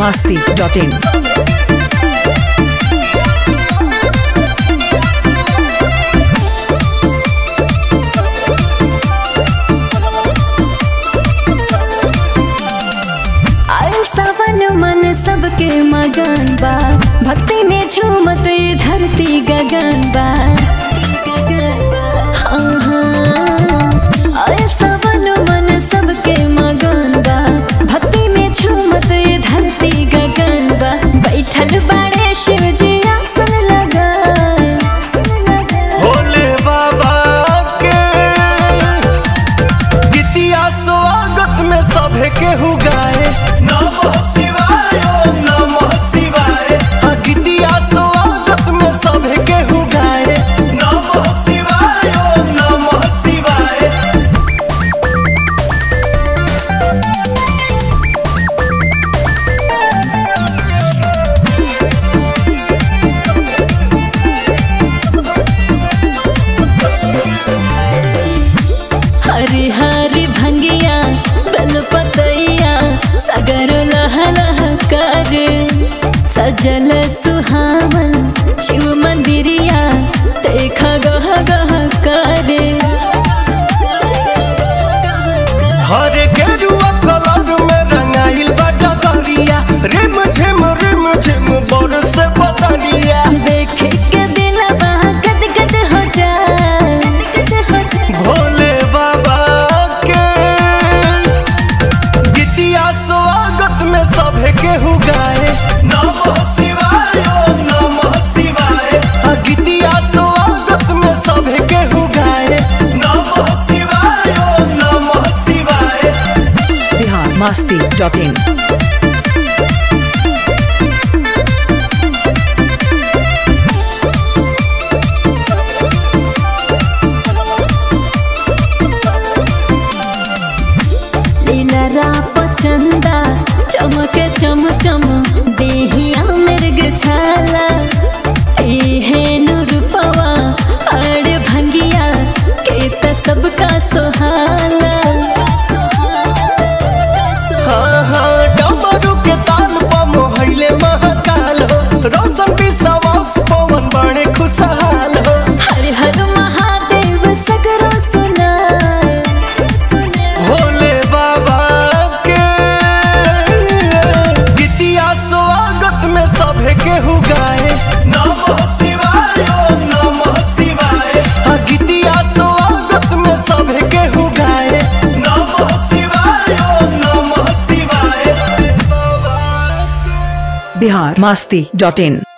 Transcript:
masti.in. आयल सावन मन सबके मगन बा भक्ति में झूमत ये धरती गगन बा हाँ, हाँ। आयल सावन मन सबके मगन बा भक्ति में झूमत ये धरती गगन बा बैठल बाड़े शिव जी आसन लगा भोले बाबा के गीतिया स्वागत में सभे केहू गाए नमः शिवाय ओम नमः शिवाय हाँ, गीतिया स्वागत में सभे केहू गाए नमः शिवाय ओम नमः शिवाय हरी हरी भंगिया बेलपतैया सागर लह लह कर सजल सुहावन शिव मंदिरिया देख गह गह कर हर गेरुआ कलर में रंगाइल बा डगरिया रिम झिम रिम झिम बरस बदरिया देख के दिलवा गद गद हो जाए भोले बाबा के गीतिया स्वागत में सभे केहू गाए नमः शिवाय ओम नमः शिवाय हाँ, गीतिया स्वागत में सभे केहू गाए नमः शिवाय ओम नमः शिवाय Bihar masti.in. लीलरा पचंदा चमक चम चम देहिया मृग छाला इहे रूपवा अड़ भंगिया के त सबका सोहाला हाँ हाँ डमरू के ताल पर मोहैले महाकाल हो रोशन विश्वास पवन बड़े खुशहाल हो हर हर महादेव सगरो सुनाए भोले बाबा के गीतिया स्वागत में सभे केहू गाए नमः शिवाय ओम नमः शिवाय हाँ, गीतिया स्वागत में सभे केहू गाए नमः शिवाय ओम नमः शिवाय Bihar masti.in.